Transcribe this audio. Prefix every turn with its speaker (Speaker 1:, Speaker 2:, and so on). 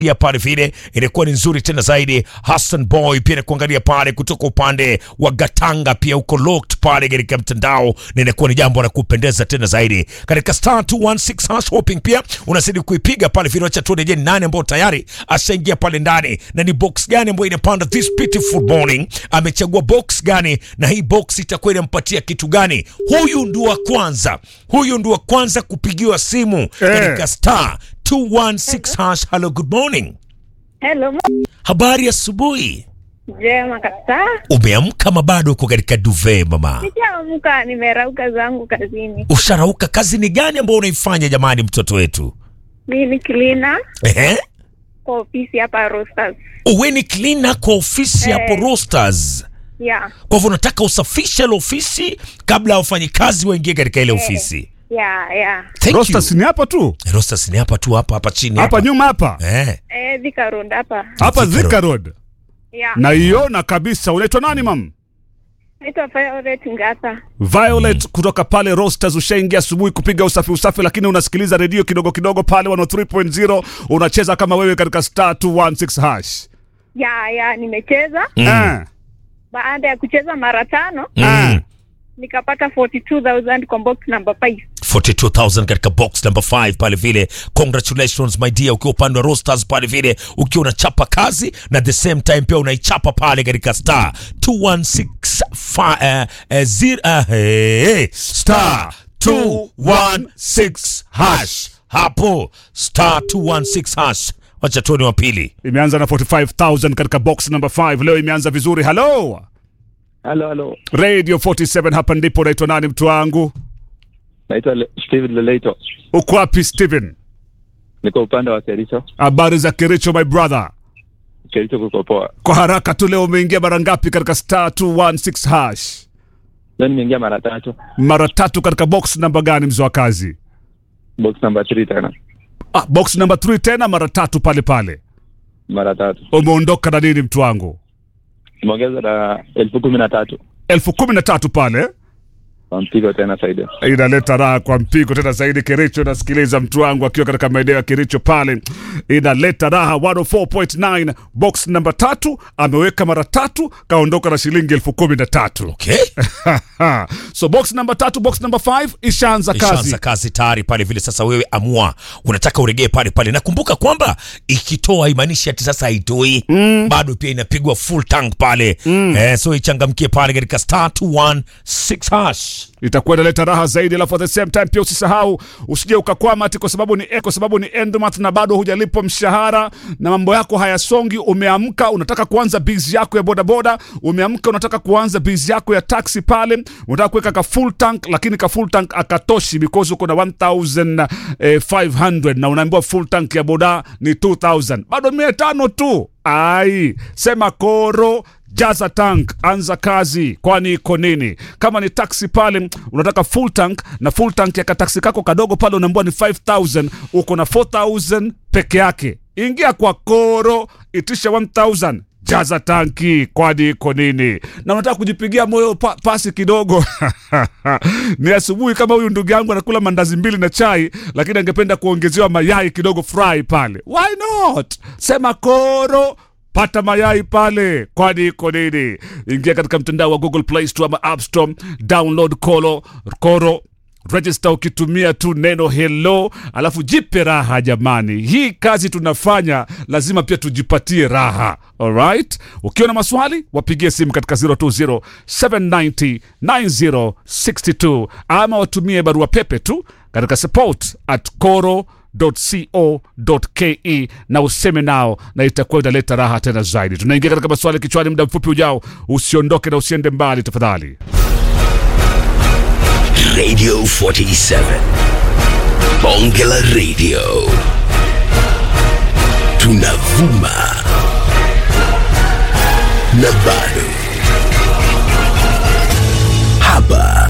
Speaker 1: ya pale vile inakuwa ni nzuri tena zaidi. Hassan Boy pia nakuangalia pale kutoka upande wa Gatanga, pia uko locked pale katika mtandao, na inakuwa ni jambo la kupendeza tena zaidi katika star 216 hash hoping. Pia unazidi kuipiga pale vile, acha tuone, je, ni nani ambao tayari ashaingia pale ndani na ni box gani ambayo inapanda this beautiful morning, amechagua box gani na hii box itakuwa inampatia kitu gani? Huyu ndio wa kwanza, huyu ndio wa kwanza kupigiwa simu katika star 216 hash. Hello, good morning.
Speaker 2: Hello,
Speaker 1: Habari asubuhi.
Speaker 2: jema kabisa.
Speaker 1: Umeamka ama bado uko katika duve mama?
Speaker 2: Nishaamka, nimerauka zangu kazini.
Speaker 1: Usharauka? Kazi ni gani ambayo unaifanya jamani, mtoto wetu?
Speaker 2: Mi ni cleaner
Speaker 1: Ehe,
Speaker 2: kwa ofisi hapa Roasters.
Speaker 1: uwe ni cleaner kwa ofisi
Speaker 2: Eh.
Speaker 1: hapo Roasters.
Speaker 2: Yeah,
Speaker 1: Kwa hivyo unataka usafishe ile ofisi kabla wafanyikazi waingie katika ile ofisi.
Speaker 2: yeah, yeah.
Speaker 1: Thank
Speaker 3: Rosters
Speaker 1: you.
Speaker 3: ni hapa tu
Speaker 1: Roasters ni hapa tu, hapa hapa chini
Speaker 3: hapa nyuma hapa
Speaker 1: Eh,
Speaker 2: Eh, Thika Road hapa.
Speaker 3: hapa
Speaker 1: Thika
Speaker 3: Thika Road
Speaker 2: Yeah.
Speaker 3: naiona kabisa. Unaitwa nani mam?
Speaker 2: Naitwa Violet Ngata.
Speaker 3: Violet kutoka pale Rosters. Ushaingia asubuhi kupiga usafi usafi, lakini unasikiliza redio kidogo kidogo pale 103.0 unacheza kama wewe katika star 216 hash.
Speaker 2: Yeah, yeah, nimecheza.
Speaker 3: Eh,
Speaker 2: Baada ya kucheza mara tano
Speaker 1: mm.
Speaker 2: nikapata 42000 kwa box number 5.
Speaker 1: 42000 katika box number 5 pale vile. Congratulations my dear, ukiwa upande wa Roasters pale vile, ukiwa unachapa kazi na the same time pia unaichapa pale katika star 216 fa, eh, eh, zir, eh, hey, star 216 hash hapo star 216 hash. Wacha tuone wa pili.
Speaker 3: imeanza na 45000 katika box number 5 leo imeanza vizuri. Hello
Speaker 4: Halo, halo,
Speaker 3: Radio 47, hapa ndipo. Unaitwa nani mtu wangu?
Speaker 4: naitwa Le- Steven Leleito,
Speaker 3: Uko wapi Steven?
Speaker 4: niko upande wa Kericho.
Speaker 3: Habari za Kericho my brother.
Speaker 4: Kericho kuko poa.
Speaker 3: Kwa haraka tu, leo umeingia mara ngapi katika star 216 hash?
Speaker 4: Leo nimeingia mara tatu,
Speaker 3: Mara tatu katika box namba gani mzee wa kazi?
Speaker 4: box number 3 tena
Speaker 3: Ah, box number 3 tena mara tatu pale pale.
Speaker 4: mara tatu,
Speaker 3: Umeondoka na nini mtu wangu?
Speaker 4: imeongeza na elfu kumi na tatu
Speaker 3: elfu kumi na tatu pale
Speaker 4: kwa mpigo tena zaidi.
Speaker 3: inaleta raha kwa mpigo tena zaidi. Kericho nasikiliza mtu wangu akiwa katika maeneo ya Kericho pale, inaleta raha 104.9 box namba tatu ameweka mara tatu, kaondoka na shilingi elfu kumi na tatu.
Speaker 1: Okay?
Speaker 3: so box namba tatu, box namba 5 ishaanza kazi.
Speaker 1: ishaanza kazi tayari pale vile. Sasa wewe amua, unataka uregee pale pale. Nakumbuka kwamba ikitoa imaanishi ati sasa haitoi bado, pia inapigwa full tank pale eh, so ichangamkie pale katika star 216 hash.
Speaker 3: itakuwa inaleta raha zaidi, alafu at the same time pia usisahau, usije ukakwama ati kwa sababu ni eh, kwa sababu ni end month na bado hujalipwa mshahara na mambo yako hayasongi. Umeamka unataka kuanza biz yako ya bodaboda, umeamka unataka kuanza biz yako ya taxi pale, unataka kuweka ka full tank, lakini ka full tank akatoshi because uko na 1500 na unaambiwa full tank ya boda ni 2000 bado mia tano tu. Ai, sema koro jaza tank, anza kazi, kwani iko nini? Kama ni taxi pale unataka full tank, na full tank ya kataksi kako kadogo pale unaambiwa ni 5000 uko na 4000 peke yake. Ingia kwa koro, itisha 1000 jaza tanki, kwani iko nini? Na unataka kujipigia moyo pa, pasi kidogo ni asubuhi kama huyu ndugu yangu anakula mandazi mbili na chai, lakini angependa kuongezewa mayai kidogo fry pale. Why not? Sema koro pata mayai pale, kwani iko nini? Ingia katika mtandao wa Google Play Store ama App Store, download koro koro register ukitumia tu neno hello, alafu jipe raha jamani. Hii kazi tunafanya lazima pia tujipatie raha. Alright, ukiwa na maswali wapigie simu katika 020 790 9062 ama watumie barua pepe tu katika support at coro co.ke na useme nao na itakuwa inaleta raha tena zaidi. Tunaingia katika maswali kichwani muda mfupi ujao. Usiondoke na usiende mbali tafadhali.
Speaker 5: Radio 47. Bonge la Radio. Tunavuma. Na bado. Hapa